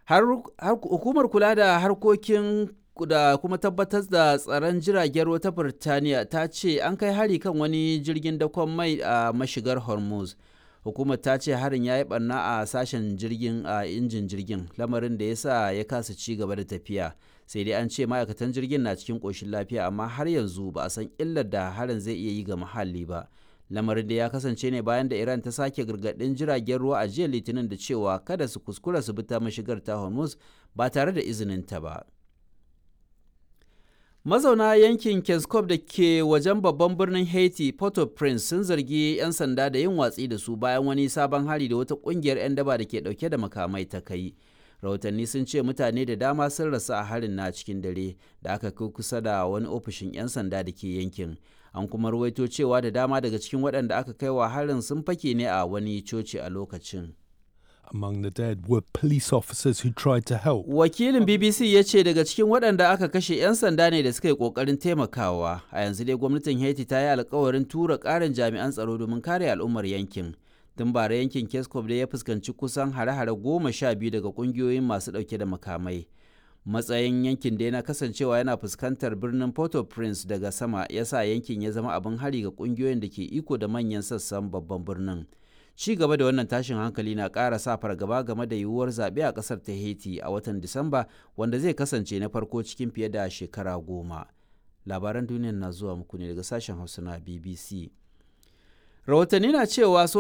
har hukumar kula da harkokin da kuma tabbatar da tsaron jiragen ruwa ta Birtaniya ta ce an kai hari kan wani jirgin dakon mai a mashigar Hormuz. Hukumar ta ce harin ya yi barna a sashen jirgin a injin jirgin lamarin da ya sa ya kasa ci gaba da tafiya. Sai dai an ce ma'aikatan jirgin na cikin ƙoshin lafiya amma har yanzu ba a san illar da harin zai iya yi ga muhalli ba. Lamarin da ya kasance ne bayan da Iran ta sake gargaɗin jiragen ruwa a jiya Litinin da cewa kada su kuskura su bi ta mashigar ta Hormuz ba tare da izinin ta ba. Mazauna yankin Keskov da ke wajen babban birnin Haiti, Port-au-Prince sun zargi 'yan sanda da yin watsi da su bayan wani sabon hari da wata kungiyar 'yan daba da ke dauke da makamai ta kai. Rahotanni sun ce mutane da dama sun rasu a harin na cikin dare da aka kai kusa da wani ofishin 'yan sanda da ke yankin. An kuma ruwaito cewa da dama daga cikin waɗanda aka kai wa harin sun fake ne a wani coci a lokacin. Among the dead were police officers who tried to help. Wakilin BBC ya ce daga cikin waɗanda aka kashe 'yan sanda ne da suka yi ƙoƙarin taimakawa. A yanzu dai gwamnatin Haiti ta yi alkawarin tura ƙarin jami'an tsaro domin kare al'ummar yankin. Tun bara yankin Keskov dai ya fuskanci kusan hare-hare goma sha biyu daga ƙungiyoyin masu ɗauke da makamai. Matsayin yankin dai na kasancewa yana fuskantar birnin Port-au-Prince daga sama ya sa yankin ya zama abin hari ga ƙungiyoyin da ke iko da manyan sassan babban birnin. ci gaba da wannan tashin hankali na ƙara sa fargaba game da yiwuwar zaɓe a ƙasar ta haiti a watan disamba wanda zai kasance na farko cikin fiye da shekara goma labaran duniya na zuwa muku ne daga sashen hausa na bbc rahotanni na cewa